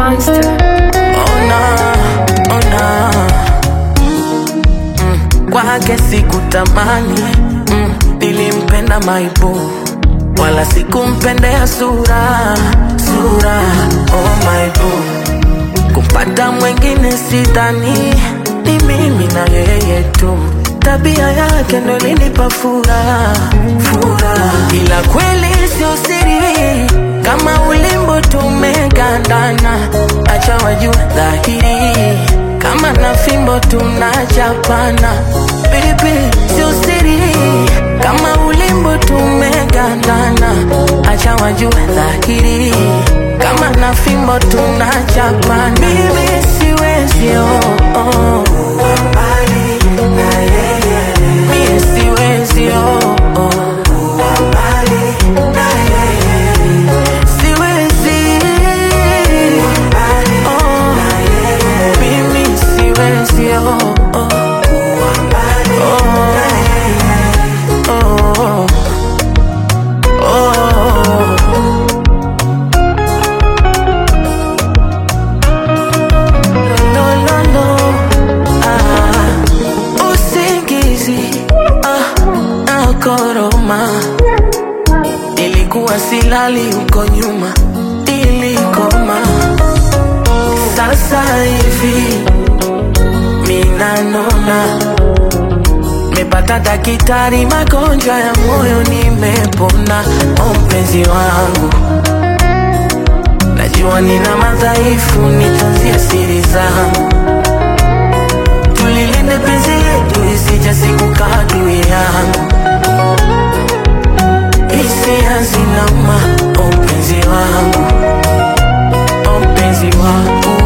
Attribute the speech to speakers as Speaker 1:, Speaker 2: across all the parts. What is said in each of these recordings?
Speaker 1: monster.
Speaker 2: Ona, ona mm, kwake sikutamani mm, nilimpenda maibu wala sikumpendea sura sura oh maibu kumpata mwengine sidhani ni mimi na yeye tu tabia yake ndo ilinipa furaha furaha ila kweli sio siri kama ulimbo tumegandana acha wajue dhahiri kama na fimbo tunachapana pilipili sio siri kama ulimbo tumegandana acha wajue dhahiri kama na fimbo tunachapana mimi siwezi oh, oh. Mimi siwezi oh, oh. Siwezi oh. Mimi siwezi oh, oh. Oh. Oh. Oh. No, no, no. Ah, usingizi ah, nakoroma ilikuwa silali huko nyuma ilikoma sasa hivi minanona mepata dakitari magonjwa ya moyo nimepona o mpenzi wangu najua nina madhaifu nitanzia siri zangu tulilinde penzi letu isija siku kadui yangu hisia zinauma o mpenzi wangu o mpenzi wangu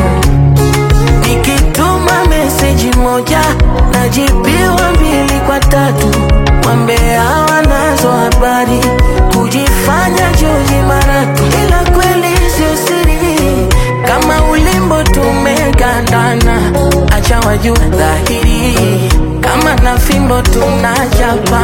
Speaker 2: nikituma meseji moja najibiwa mbili kwa tatu wambea wanazo habari kujifanya joji maratu ila kweli sio siri kama ulimbo tumegandana acha wajue dhahiri kama na fimbo tunachapa